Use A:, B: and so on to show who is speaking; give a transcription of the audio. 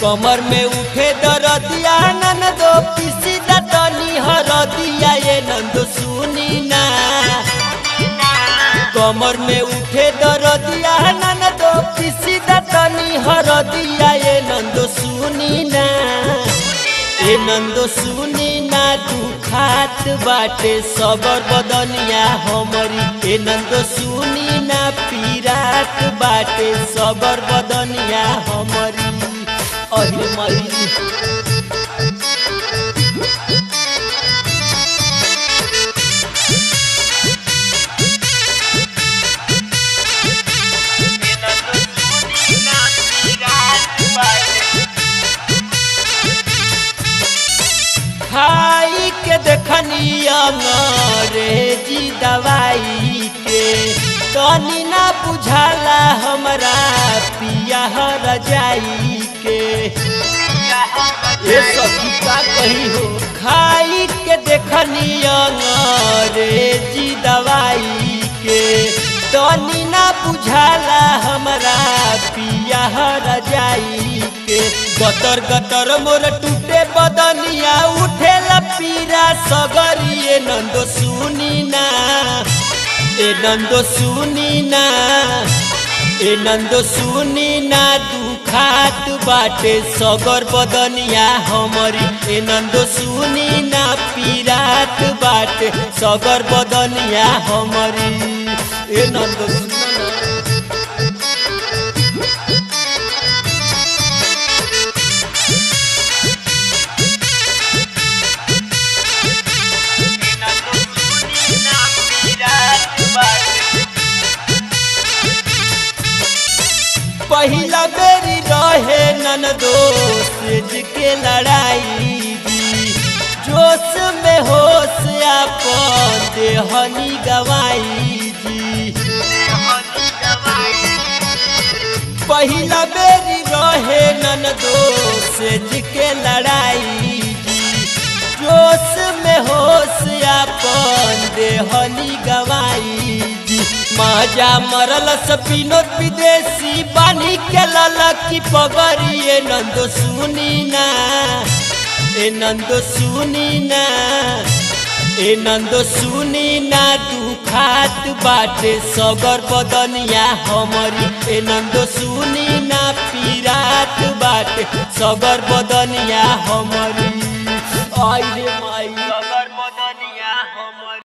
A: कमर में उठे दरदिया ननदो पिसी दतनी हरदिया ये नंदो सुनी ना कमर में उठे दरदिया ननदो पिसी दतनी हरदिया ये नंदो सुनी ना ए नंदो सुनी ना दुखात बाटे सबर बदनिया हमरी ए नंदो सुनी ना पीरात बाटे सबर बदनिया हमरी अरे मरी खाई के देखनी अंग्रेजी दवाई के तनी ना बुझाला हमरा पिया रजाई के ये सखी का कही हो खाई के देखनी अंग्रेजी दवाई के तनी ना बुझाला हमरा पिया रजाई के गतर गतर मोर टूटे बदनिया उठे पीरा सगरिए नंदो सुनी ना ए नंदो सुनी ना ए नंदो सुनी ना दुखात बाटे सगर बदनिया हमरी ए नंदो सुनी ना पीरात बाटे सगर बदनिया हमरी ए नंदो सुनी ना पहिला बेरी रहे नन दोस्त के लड़ाई दी जोश में होश अपन देहनी गवाई जी पहिला बेरी रहे नन दोस्त के लड़ाई दी जोश में होश अपन देहनी गवाई जी माजा मरल सपीनोत विदेशी बानी के ललकी पगड़िए नंदो सुनी ना ए नंदो सुनी ना ए नंदो सुनी ना दुखात बाटे सगर बदनिया हमरी ए नंदो सुनी ना पीरात बाटे सगर बदनिया हमरी आई रे माई